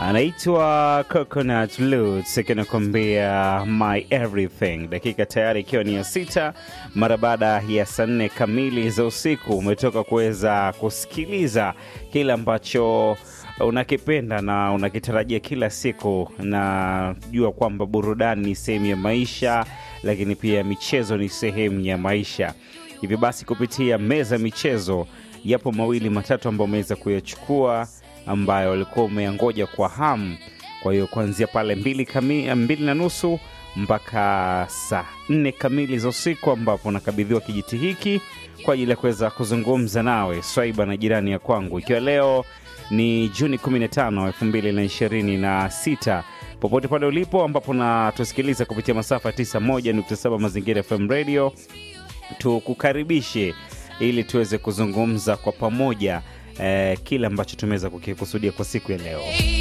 anaitwa Coconut Lutz akinakwambia my everything. Dakika tayari ikiwa ni ya sita mara baada ya saa nne kamili za usiku, umetoka kuweza kusikiliza kile ambacho unakipenda na unakitarajia kila siku. Najua kwamba burudani ni sehemu ya maisha, lakini pia michezo ni sehemu ya maisha. Hivyo basi, kupitia meza ya michezo, yapo mawili matatu ambayo umeweza kuyachukua ambayo ulikuwa umeyangoja kwa hamu. Kwa hiyo kuanzia pale mbili, kami, mbili na nusu mpaka saa nne kamili za usiku ambapo unakabidhiwa kijiti hiki kwa ajili ya kuweza kuzungumza nawe swaiba na jirani ya kwangu, ikiwa leo ni Juni 15, 2026 popote pale ulipo ambapo natusikiliza kupitia masafa 91.7 Mazingira FM Radio, tukukaribishe ili tuweze kuzungumza kwa pamoja eh, kile ambacho tumeweza kukikusudia kwa siku ya leo.